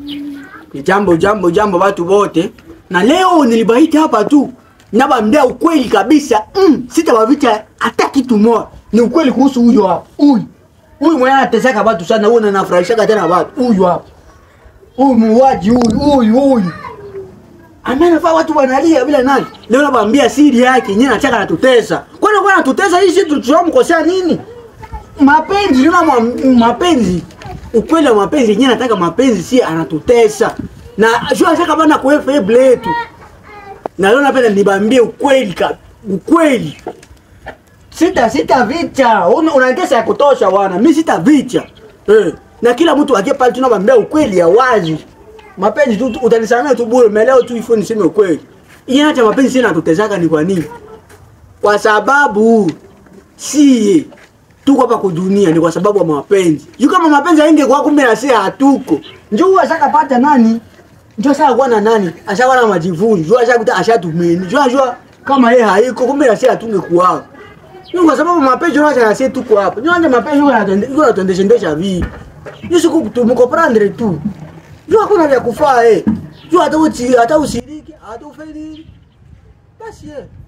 Ni jambo jambo jambo watu wote. Na leo nilibaiti hapa tu. Nabambia ukweli kabisa. Mm, sitawavicha hata kitu moja. Ni ukweli kuhusu huyo hapa. Huyu. Huyu mwenye anateseka watu sana, huyu anafurahisha tena watu. Huyu hapa. Huyu muuaji huyu, huyu huyu. Amenafaa watu wanalia bila nani? Leo nabambia siri yake, yeye anataka anatutesa. Kwani kwa anatutesa hii sisi tulichomkosea nini? Mapenzi, ndio mapenzi. Ukweli wa mapenzi yenyewe nataka mapenzi si anatutesa. Na sio anataka bana kuefa hebu letu. Na leo napenda nibambie ukweli ka ukweli. Sita sita vicha. Una, unatesa ya kutosha wana. Mimi sita vicha. Eh. Na kila mtu aje pale tunabambia ukweli ya wazi. Mapenzi tu utanisamea tu bure, meleo tu ifo niseme ukweli. Yeye acha mapenzi sina tutesaka ni kwa nini? Kwa sababu si tuko hapa kwa dunia ni kwa sababu ya mapenzi. Yu kama mapenzi haingekuwa kumbe na sisi hatuko. Njoo ashakapata nani? Njoo sasa kwa na nani? Ashakuwa na majivuno. Njoo ashakuta ashatumeni. Njoo ajua kama yeye haiko kumbe na sisi hatungekuwa. Ni kwa sababu mapenzi ndio na sisi tuko hapa. Njoo anje mapenzi ndio yanatende ndio yanatendesha ndesha vipi? Ni siku tumko prendre tu. Njoo hakuna vya kufaa eh. Njoo hata uchi hata usiriki, hata ufeli. Basi eh.